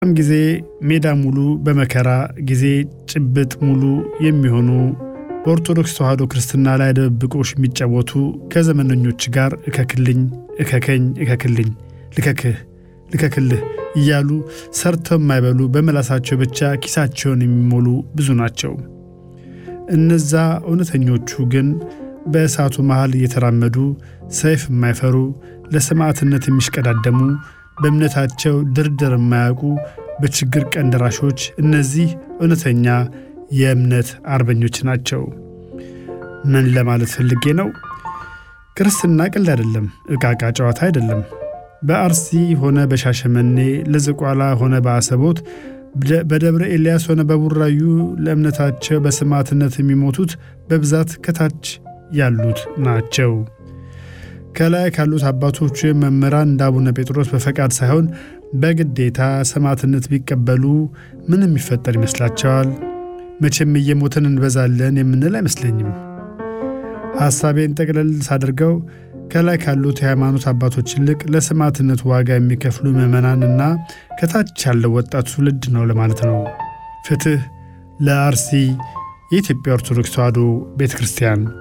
ጊዜ ሜዳ ሙሉ በመከራ ጊዜ ጭብጥ ሙሉ የሚሆኑ በኦርቶዶክስ ተዋሕዶ ክርስትና ላይ ድብብቆሽ የሚጫወቱ ከዘመነኞች ጋር እከክልኝ እከከኝ እከክልኝ ልከክህ ልከክልህ እያሉ ሰርተው የማይበሉ በመላሳቸው ብቻ ኪሳቸውን የሚሞሉ ብዙ ናቸው። እነዛ እውነተኞቹ ግን በእሳቱ መሃል እየተራመዱ ሰይፍ የማይፈሩ ለሰማዕትነት የሚሽቀዳደሙ በእምነታቸው ድርድር የማያውቁ በችግር ቀን ደራሾች እነዚህ እውነተኛ የእምነት አርበኞች ናቸው። ምን ለማለት ፈልጌ ነው? ክርስትና ቀልድ አይደለም፣ እቃቃ ጨዋታ አይደለም። በአርሲ ሆነ በሻሸመኔ ለዝቋላ ሆነ በአሰቦት በደብረ ኤልያስ ሆነ በቡራዩ ለእምነታቸው በሰማዕትነት የሚሞቱት በብዛት ከታች ያሉት ናቸው። ከላይ ካሉት አባቶች ወይም መምህራን እንደ አቡነ ጴጥሮስ በፈቃድ ሳይሆን በግዴታ ሰማዕትነት ቢቀበሉ ምን የሚፈጠር ይመስላቸዋል? መቼም እየሞትን እንበዛለን የምንል አይመስለኝም። ሐሳቤን ጠቅለል ሳድርገው ከላይ ካሉት የሃይማኖት አባቶች ይልቅ ለሰማዕትነት ዋጋ የሚከፍሉ ምዕመናንና ከታች ያለው ወጣት ትውልድ ነው ለማለት ነው። ፍትሕ ለአርሲ የኢትዮጵያ ኦርቶዶክስ ተዋሕዶ ቤተ ክርስቲያን